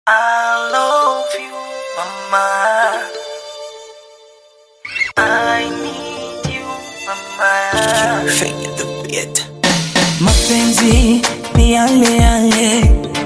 I love you, mama. I need you, mama. Fanya the beat. Mapenzi ni yale yale,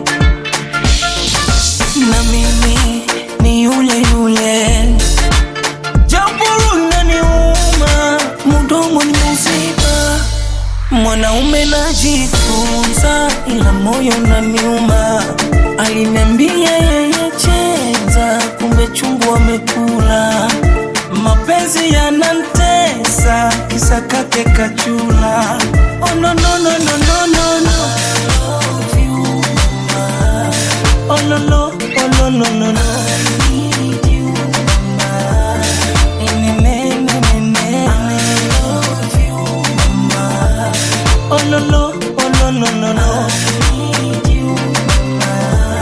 na mimi ni yule yule, japo unaniuma, mdomo ni msiba. Mwanaume najifunza, ila moyo unaniuma. Aliniambia yeye cheza, kumbe chungu amekula. Mapenzi yanantesa, kisa kake kachula. Oh no no no no no no no. Love you, mama. Oh no no, oh no no no no. I need you, mama. Ne, ne, ne, ne, ne. I love you, mama. Oh no no, oh no no no no. I need you, mama.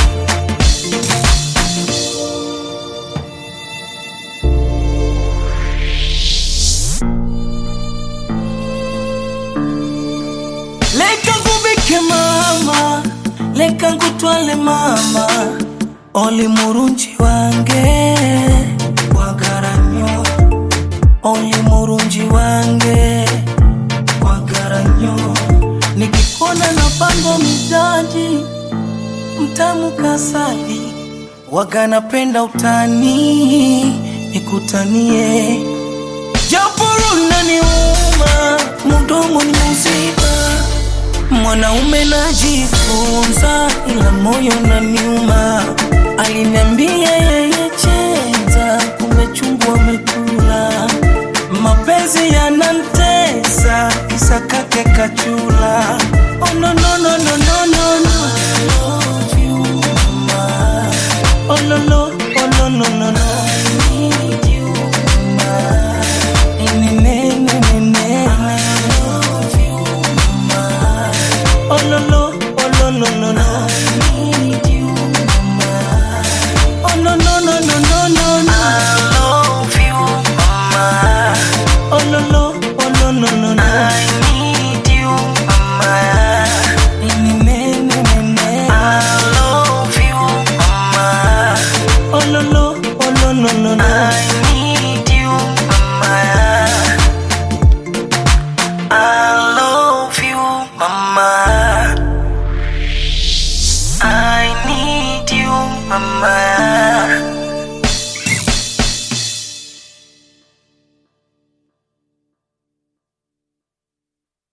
Leka ngubike mama, leka ngutwale mama, oli murunji wange wagaranyo, oli murunji wange wagaranyo, nikikona na pango midaji mtamu kasali, waga napenda utani, nikutanie japo unaniuma, mdomo ni msiba. Mwanaume najifunza, ila moyo unaniuma. Aliniambia yeye cheza, kumbe chungu amekula. Mapenzi yanantesa, kisa kake kachula. Oh no no no no no no no. I love you, mama. Oh no no, oh no no no no. I need you, mama. Ne, ne, ne, ne, ne. I love you, mama. Oh no no, oh no no no no.